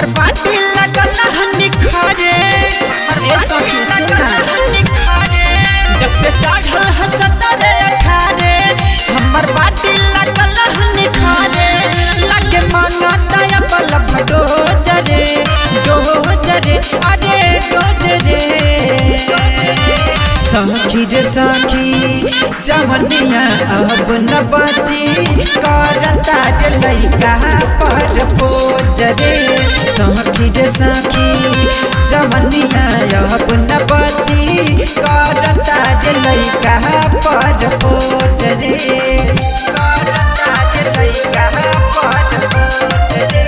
बाटी लगल हनी खारे ए सखी, सुन ना। जब से चढ़ल हसतरे अठारे हमर बाटी लगल हनी खारे लगे माना दया बल भडो जरे डो जरे अरे डोज रे सखी रे सखी जवनिया अब न बची करता रे लइका पर पोज रे सखी रे सखी जवनिया अब न बची करता रे लइका पर पोज रे करता रे लइका पर पोज रे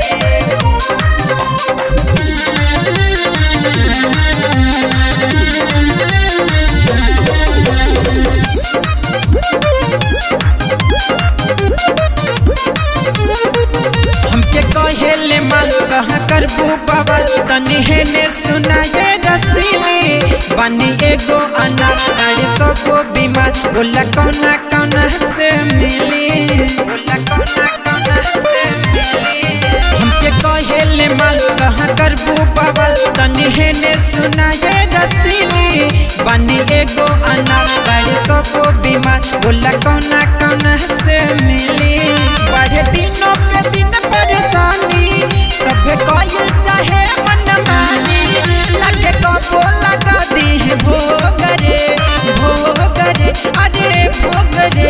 हमके कहेले माल कहाँ करबू बबल तनी हेने सुनाए रसीली बनी एगो अनार साढ़े सौ गो बीमार बोला कौना कौना से मिली बोला कौना कौना से मिली हमके कहेले माल कहाँ करबू बबल तनी हेने सुनाए रसीली बनी एगो अनार साढ़े सौ गो बीमार बोला कौना कौना से मिली बढ़े दिनों पे दिन परेशानी सभे कोई चाहे मन मानी लगे कबो लगा दी भोगरे भोगरे अरे भोगरे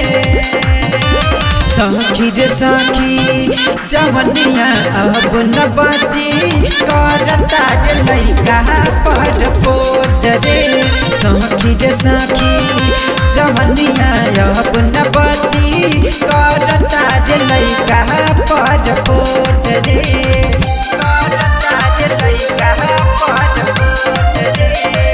सखी रे सखी जवनिया अब न बची करता रे लइका पर पोज रे सखी रे सखी जवनिया अब न बची करता रे लइका पर पोज रे करता रे लइका पर पोज रे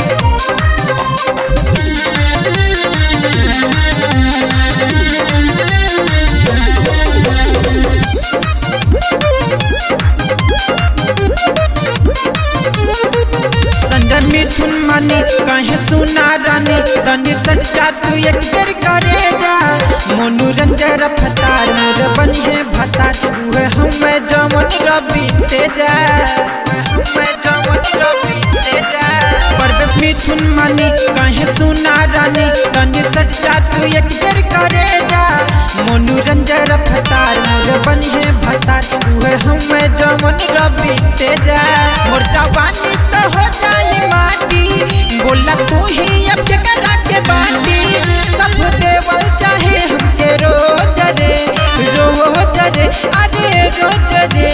संजन मिथुन मानी कहे सुना रानी तनी सट जा तू एक बेर करे जा मनोरंजन फतार मोर बनिए भतार उहे हमें जमन रवि तेजा हमें जमन रवि तेजा परवेश मिथुन मानी कहे सुना रानी तनी सट जा तू एक बेर करे जा मनोरंजन फतार मोर बनिए भतार उहे हमें जमन रवि तेजा मोर जवानी तो हो जाई माटी बोला तू ही अब के करा के बाटी सब देवल चाहे हमके रोज रे रोज रे अरे रोज रे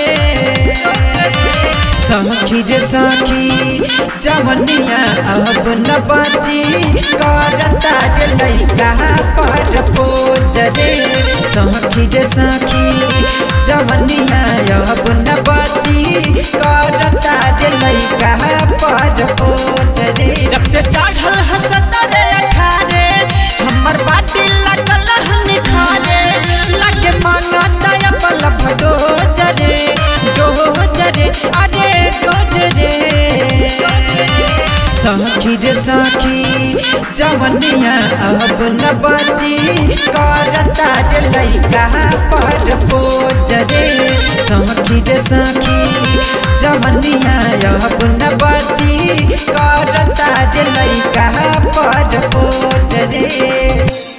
सखी रे सखी जवनिया अब न बची करता रे लइका पर पोज रे सखी रे सखी जवनिया अब न बची करता रे लइका पर पोज रे जब से चढ़ल हसत रे अठारे हमर बाटी लगल हनी खारे लगे माना दया बल भडो जरे डोज रे अरे डोज रे सखी रे सखी जवनिया अब न बची करता रे लइका पर पोज रे सखी रे सखी जवनिया अब न बची करता रे लइका पर पोज रे